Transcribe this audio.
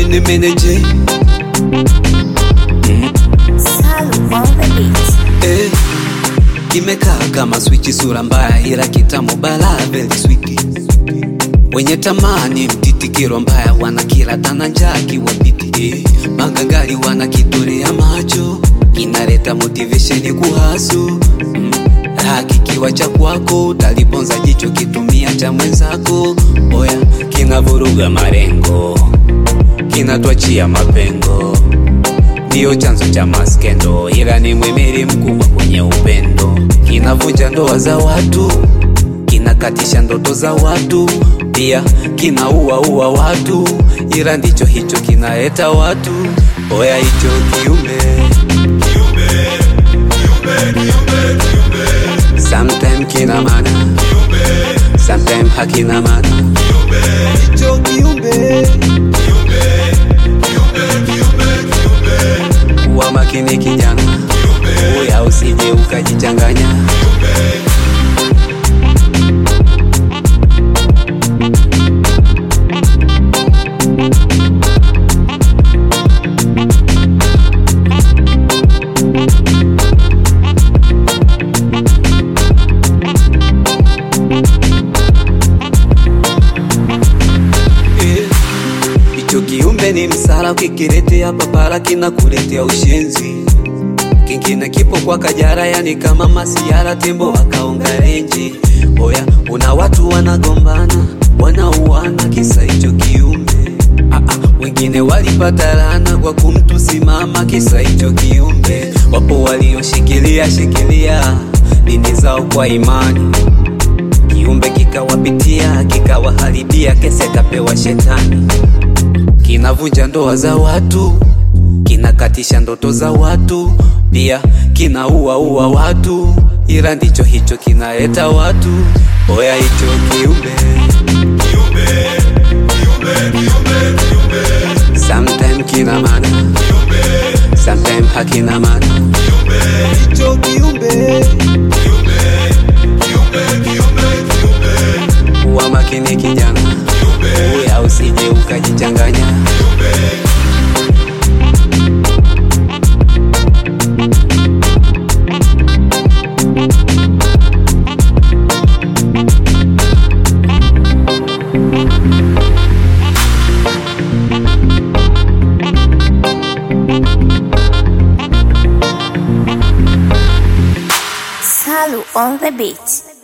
mene mene J Salu on the beat. eh, kimekaa kama swichi, sura mbaya ila kitamu bala very sweet. Wenye tamani mtitikiro mbaya wana kila tana njaa kiwapiti eh, magangari wana kitorea macho kinaleta motivation kuhasu mm. Raha kikiwa cha kwako utaliponza jicho kitumia cha mwenzako oya kinavuruga marengo kinatwachia mapengo ndiyo chanzo cha maskendo, ila ni mwimiri mkubwa kwenye upendo. Kinavunja ndoa za watu, kinakatisha ndoto za watu, pia kinaua ua watu, ila ndicho hicho kinaleta watu. Oya hicho kiumbe sometime kina maana, sometime hakina maana. Hicho kiumbe kuwa makini kijana, uya usije ukajichanganya. Eh, Hicho kiumbe ni msala, ukikiletea papara kinakuletea ushenzi. Kingine kipo kwa Kajara, yani kama masiara, tembo wakaonga renji. Oya, una watu wanagombana, wanauana kisa hicho kiumbe. Ah, ah, wengine walipata laana kwa kumtusimama kisa hicho kiumbe. Wapo walioshikilia shikilia dini zao kwa imani kiumbe kikawapitia kikawaharibia, kese kapewa shetani. Kinavunja ndoa za watu, kinakatisha ndoto za watu, pia kinaua ua watu, ila ndicho hicho kinaleta watu. Oya hicho kiumbe sometime kina maana, sometime hakina maana. Hicho kiumbe kuwa makini kijana, uya usije ukajichanganya. Salu on the beat.